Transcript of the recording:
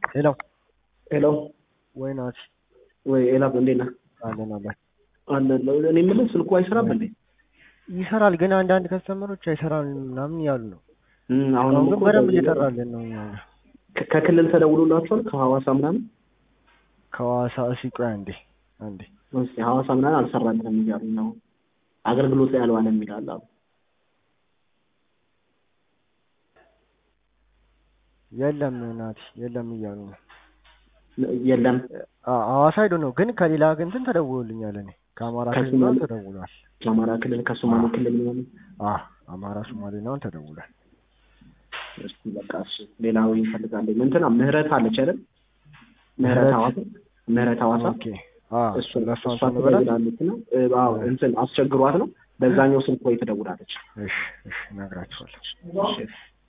ሄሎ ሄሎ ወይ ናት ወይ ኤላብ እንዴት ነህ? አለን አለን አለን እኔ የምልህ ስልኩ አይሰራም እንዴ? ይሰራል፣ ግን አንዳንድ ከስተመሮች አይሰራም ምናምን እያሉ ነው። እም፣ አሁን አሁን ግን እኮ በደንብ ደውሎ- እየጠራልን ነው። እኛ ጋር ከ- ከክልል ተደውሎላችኋል? ከሐዋሳ ምናምን ከሐዋሳ እሺ፣ ቆይ አንዴ አንዴ እስኪ ሐዋሳ ምናምን አልሰራልንም እያሉኝ ነው። አገልግሎት ላይ አልዋለም ይላል አሉ። የለም ናት የለም እያሉ ነው። የለም አ- ሐዋሳ ሄዶ ነው ግን ከሌላ ግን እንትን ተደውሎልኛል። እኔ ከአማራ ክልል ከሶማሌ? ምናምን ተደውሏል። ከአማራ ክልል ከሶማሌ ክልል ምናምን አ አማራ ሶማሌ ምናምን ተደውሏል። እስኪ በቃ እሺ፣ ሌላው እንፈልጋለን። እንትና ምህረት አለች አይደል? ምህረት ምህረት? ሐዋሳ ምህረት ሐዋሳ ኦኬ አ እሱ ለሷ እሷ እንትን ብላት ትደውላለች ነው። እ፣ አዎ እንትን አስቸግሯት ነው። በዛኛው ስልክ ወይ ትደውላለች። እሺ እሺ እነግራቸዋለሁ። እሺ